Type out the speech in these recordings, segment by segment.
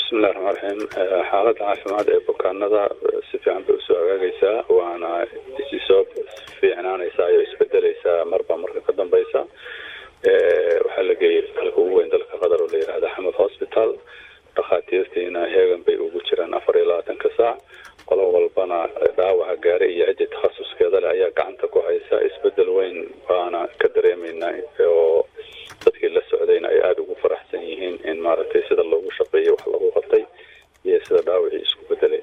bismillahi raxmaan raxiim xaaladda caafimaad ee bukaanada si fiican bay usoo hagaagaysaa waana isi soo fiicnaanaysaa iyo isbedeleysaa marba marka ka dambeysa waxaa la geeyay dalka ugu weyn dalka qatar oo la yihahda xamed hospital dhakhaatiirtiina heegan bay ugu jiraan afar iyo labaatanka saac qolo walbana dhaawaca gaaray iyo ciddi takhasuskeeda leh ayaa gacanta ku haysa isbedel weyn baana ka dareemeynaa oo dadkii la socdayna ay aada ugu faraxsan yihiin in maaragtay sida loogu shaqeeyay wax lagu qabtay iyo sida dhaawacii isku bedelay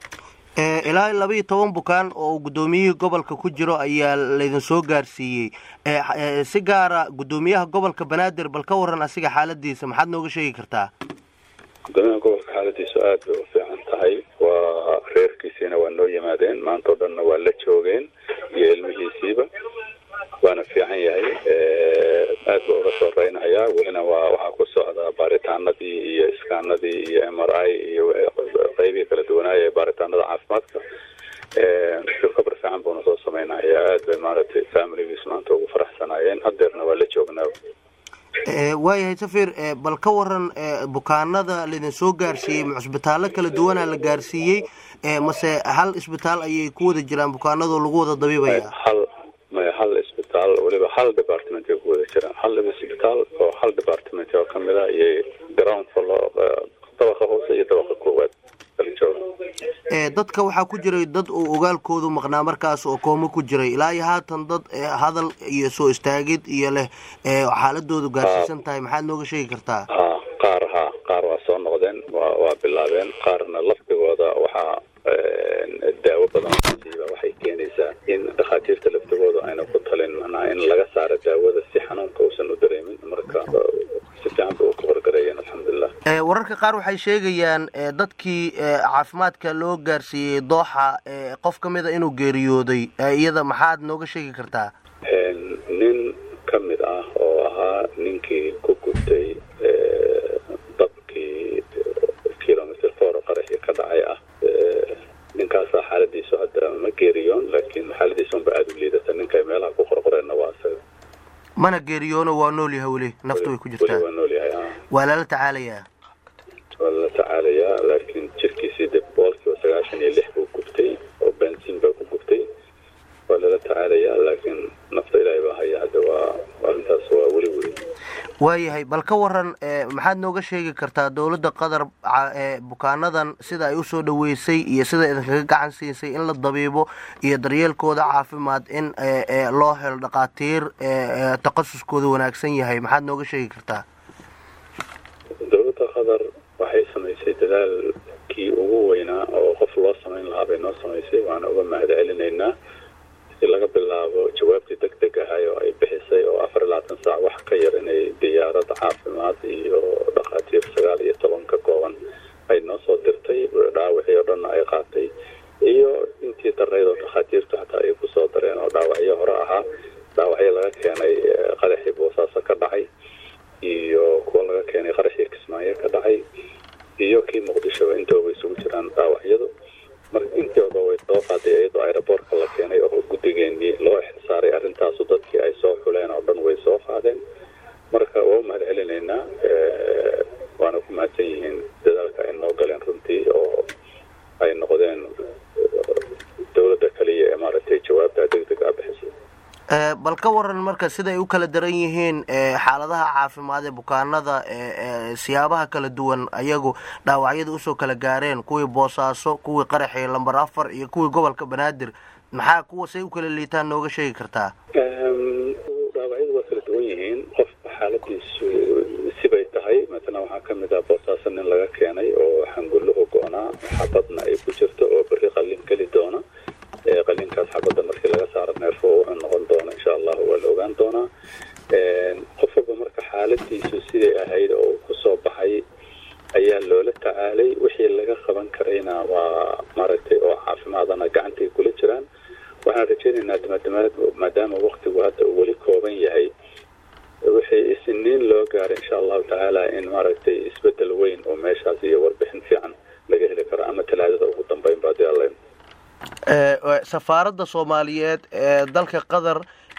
ilaa laba iyo toban bukaan oo guddoomiyihii gobolka ku jiro ayaa laydin soo gaarsiiyey si gaara guddoomiyaha gobolka banaadir bal ka waran asiga xaaladiisa maxaad nooga sheegi kartaa gudoomiyaha gobolka xaaladiisu aada bay u fiican tahay waa reerkiisiina waa noo yimaadeen maanta oo dhanna waa la joogeen iyo ilmihiisiiba waana fiican yahay aad ba uga soo reynayaa welina waa waxaa ku socdaa baaritaanadii iyo iskaanadii iyo m r i iyo qeybihii kala duwanaaya ee baaritaanada caafimaadka recover fiican buuna soo sameynaya aad bay maaragtay familigiis maanta ugu faraxsanaayeen hadeerna waa la joognaa waayahay safir bal ka waran bukaanada laydin soo gaarsiiyey ma cusbitaallo kala duwanaa la gaarsiiyey mase hal isbitaal ayay ku wada jiraan bukaanadoo lagu wada dabiibaya hal may hal isbitaal weliba hal department ay ku wada jiraan hal isbitaal oo hal department oo kamid a iyo ground flo dabaqa hoose iyo dabaqa koowaad kala jooga dadka waxaa ku jiray dad uu ogaalkoodu maqnaa markaas oo koomo ku jiray ilaa iyo haatan dad hadal iyo soo istaagid iyo leh xaaladoodu gaarsiisan tahay maxaad nooga sheegi kartaa ha qaar ha qaar waa soo noqdeen wa waa bilaabeen qaarna lafdigooda waxaa daawo badan siiba waxay keenaysaa in dhakhaatiirta laftigooda ayna ku talin macnaha in laga saaro daawada si xanuunka uusan u dareemin marka si fiican bay u kabargareeyeen alxamdulilah wararka qaar waxay sheegayaan dadkii caafimaadka loo gaarsiiyey dooxa qof ka mid a inuu geeriyooday iyada maxaad nooga sheegi kartaa nin ka mid ah oo ahaa ninkii ku gubtay dabkii kilomitr four qaraxii ka dhacay ah ninkaasaa xaaladiisu hadda ma geeriyoon laakiin xaaladiisa unba aada u liidata ninkay meelaha ku qorqoreenna waa isaga mana geeriyoono waa nool yahay weli naftu way ku jirtaa waa nool yahay waa lala tacaalayaa waa lala tacaalayaa laakiin jirkiisii de boqolkiiba sagaashan iyo lix buu gubtay oo bensin baa ku gubtay waa lala tacaalayaa laakiin nafta ilaahay baa haya hadda waa arrintaas waa weli weli waayahay bal ka waran maxaad nooga sheegi kartaa dowladda qatar bukaanadan sida ay usoo dhaweysay iyo sida idinkaga gacan siisay in la dabiibo iyo daryeelkooda caafimaad in loo helo dhakhaatiir takhasuskooda wanaagsan yahay maxaad nooga sheegi kartaa dowladda qatar waxay samaysay dadaalkii ugu weynaa oo qof loo samayn lahaa bay noo samaysay waana uga mahad celinaynaa si laga bilaabo jawaabtii deg deg ahay oo ay bixisay oo afar iyo labaatan saac wax ka yar inay diyaarad caafimaad iyo dhakhaatiir sagaal iyo toban ka kooban ay noo soo dirtay dhaawacii oo dhanna ay qaatay iyo intii darayd oo dhakhaatiirtu xataa ay kusoo dareen oo dhaawacyo hore ahaa dhaawacyo laga keenay qaraxii boosaaso ka dhacay iyo kuwa laga keenay qaraxii kismaayo ka dhacay iyo kii muqdisho intooba isugu jiraan dhaawacyadu marka intooda way soo qaaday iyadoo aeroboortka la keenay oo guddigeenii loo xilsaaray arrintaasu dadkii ay soo xuleen oo dhan way soo qaadeen marka waa u mahad celinaynaa waana ku mahadsan yihiin dadaalka ay noo galeen runtii oo ay noqdeen dowladda kaliya ee maaragtay jawaabta deg deg a bixisay bal ka waran marka siday u kala daran yihiin xaaladaha caafimaad ee bukaanada siyaabaha kala duwan ayagu dhaawacyada usoo kala gaareen kuwii boosaaso kuwii qaraxii lamber afar iyo kuwii gobolka banaadir maxaa kuwa say u kala liitaan nooga sheegi kartaa dhaawacyadu waa kala duwan yihiin qofka xaaladiisu sibay tahay matala waxaa kamid ah boosaaso nin laga keenay oo xangulluhu go-naa xabadna ay ku jirto oo beri qalin geli doona qalinkaas xabadda markii laga saaro neerfo wuxuu noqon doona insha allahu waa la ogaan doonaa qof walba marka xaaladiisu siday ahayd oo uu kusoo baxay ayaa loola tacaalay wixii laga qaban karayna waa maaragtay oo caafimaadana gacantay kula jiraan waxaan rajaynaynaa maadaama waktigu hadda uu weli kooban yahay wixii isniin loo gaaray insha allahu tacaala in maaragtay isbedel weyn oo meeshaas iyo warbixin fiican laga heli karo ama talaadada ugu dambeyn ba hadii alla safaaradda soomaaliyeed ee dalka qatar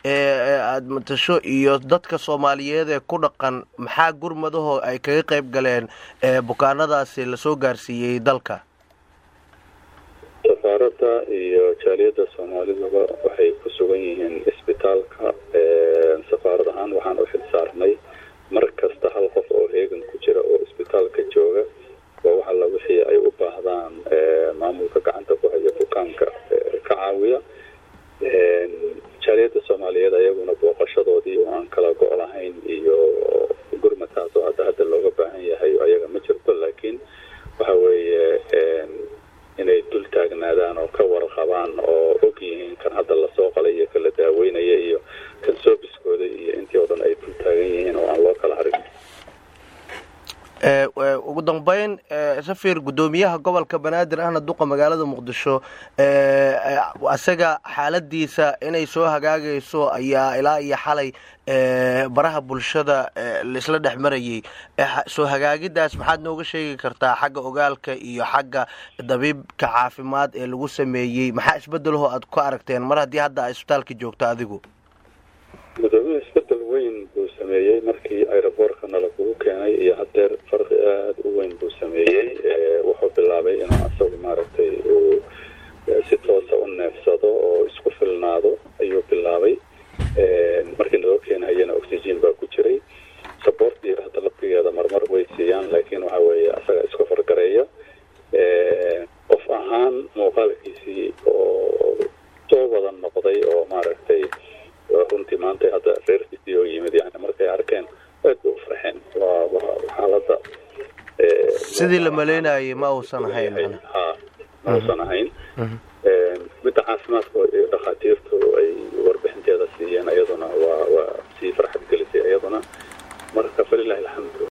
ee aada matasho iyo dadka soomaaliyeed ee ku dhaqan maxaa gurmadahoo ay kaga qayb galeen bukaanadaasi lasoo gaarsiiyey dalka safaaradda iyo jaaliyadda soomaaliduba waxay ku sugan yihiin isbitaalka safaarad ahaan waxaan u xil saarnay mar kasta hal qof oo heegan ku jira oo isbitaalka jooga waa wax alla wixii ay u baahdaan maamulka gacanta ku haya bukaanka ka caawiya jaaliyadda soomaaliyeed ayaguna booqashadoodii oo aan kala go' lahayn iyo gurmataas oo hadda hadda looga baahan yahay ayaga ma jirto laakiin waxa weeye inay dul taagnaadaan oo ka warqabaan oo og yihiin kan hadda lasoo qalay iyo kala daaweynaya iyo kan soobiskooda iyo intii oo dhan ay dul taagan yihiin oo aan loo kala harin ugu dambeyn safir guddoomiyaha gobolka banaadir ahna duqa magaalada muqdisho isaga xaaladiisa inay soo hagaagayso ayaa ilaa iyo xalay baraha bulshada laisla dhex marayay soo hagaagidaas maxaad nooga sheegi kartaa xagga ogaalka iyo xagga dabiibka caafimaad ee lagu sameeyey maxaa isbedelho aad ku aragteen mar haddii hadda a isbitaalka joogto adigu gudoomiya isbedel weyn buu sameeyey markii aeroboortka nala kugu keenay iyo hadeer farqi aada u weyn buu sameeyey wuxuu bilaabay inuu asagu maaragtay uu si toosa u neefsado oo isku filnaado ayuu bilaabay markii naloo keenhayana oxygen baa ku jiray saboortii hadda laftigeeda marmar way siiyaan laakiin waxa weeye asaga isku fargareeya qof ahaan muuqaalkiisii oo soo wada noqday oo maaragtay runtii maanta hadda reerkiisii oo yimid yani markay arkeen aad bay u farxeen waa xaaladda sidii la maleynayay ma uusan ahayn ha ma uusan ahayn